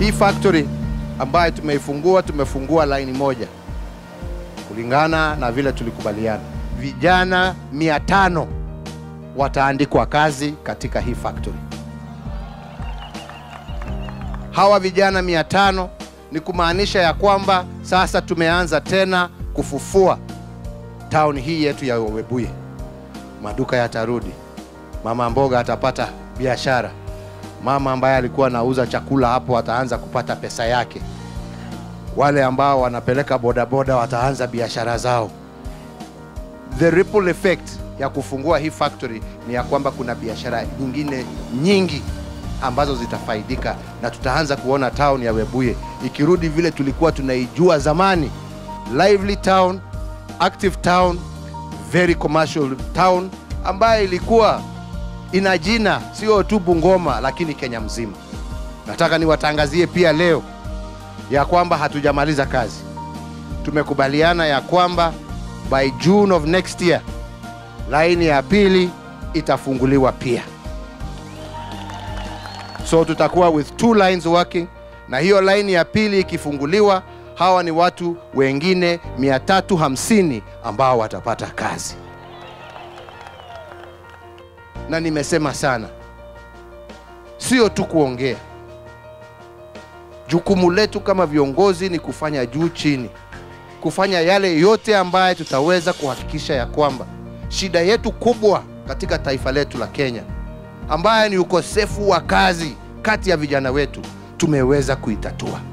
hii factory ambayo tumeifungua, tumefungua laini moja kulingana na vile tulikubaliana. Vijana mia tano wataandikwa kazi katika hii factory. Hawa vijana mia tano ni kumaanisha ya kwamba sasa tumeanza tena kufufua town hii yetu ya Webuye. Maduka yatarudi, mama mboga atapata biashara, mama ambaye alikuwa anauza chakula hapo ataanza kupata pesa yake, wale ambao wanapeleka bodaboda wataanza biashara zao. The ripple effect ya kufungua hii factory ni ya kwamba kuna biashara nyingine nyingi ambazo zitafaidika na tutaanza kuona town ya Webuye ikirudi vile tulikuwa tunaijua zamani, lively town, active town, very commercial town ambayo ilikuwa ina jina sio tu Bungoma lakini Kenya mzima. Nataka niwatangazie pia leo ya kwamba hatujamaliza kazi. Tumekubaliana ya kwamba by June of next year laini ya pili itafunguliwa pia. So tutakuwa with two lines working, na hiyo line ya pili ikifunguliwa, hawa ni watu wengine 350 ambao watapata kazi. Na nimesema sana, sio tu kuongea. Jukumu letu kama viongozi ni kufanya juu chini, kufanya yale yote ambaye tutaweza kuhakikisha ya kwamba shida yetu kubwa katika taifa letu la Kenya ambaye ni ukosefu wa kazi kati ya vijana wetu tumeweza kuitatua.